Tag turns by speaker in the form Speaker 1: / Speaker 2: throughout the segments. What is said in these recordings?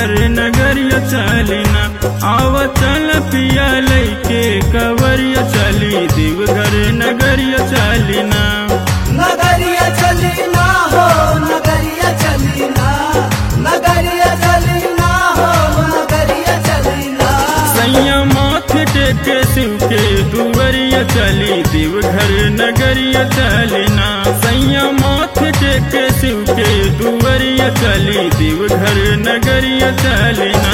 Speaker 1: देवघर नगरिया चलिना आव चल पिया लैके कवरिया चली देवघर नगरिया चलिना
Speaker 2: नगरिया चली ना हो नगरिया चली ना नगरिया चली ना हो नगरिया चली ना
Speaker 1: सैया माथे टेके शिव के दुवरिया चली देवघर नगरिया चलिना सैया माथे टेके शिव के दुवरिया चली देवघर नगरिया चलिना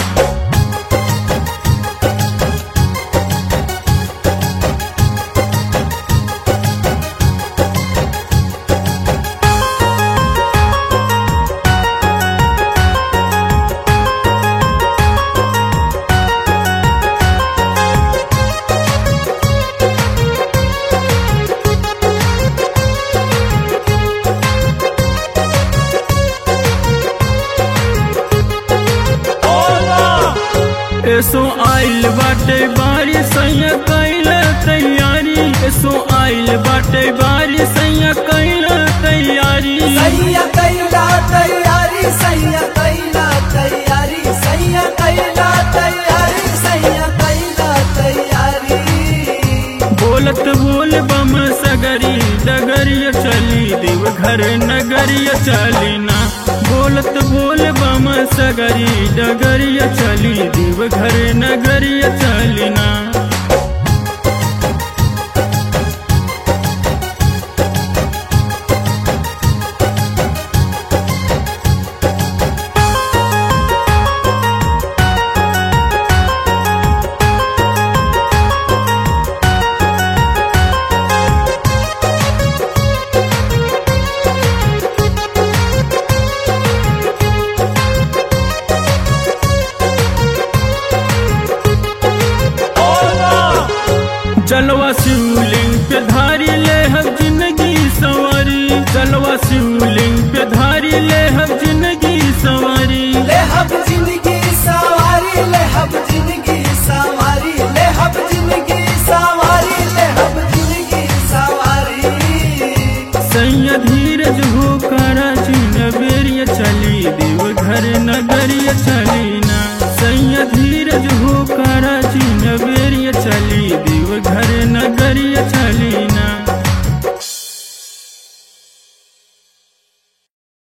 Speaker 1: एसो आइल बाटे बारी सैया कैल तैयारी एसो आइल बाटे बारी सैया कैल तैयारी
Speaker 2: सैया कैला तैयारी सैया कैला तैयारी सैया कैला तैयारी सैया कैला तैयारी
Speaker 1: बोलत बोल बम सगरी डगरिया चली देवघर नगरिया चलिना बोलत बोल बम सगरी डगरिया चली देवघर नगरिया चलिना चलवा शिवलिंग पे धारी ले हम जिंदगी सवारी चलवा शिवलिंग पे धारी ले हम जिंदगी सवारी
Speaker 2: ले हब जिंदगी सवारी ले हब जिंदगी सवारी ले हब जिंदगी सवारी ले हब जिंदगी सवारी
Speaker 1: सैया धीरज हो करा चिन बेरिया चली देवघर नगरिया चलीना सैया धीरज हो करा चिन बेरिया चली देवघर नगरिया चलीना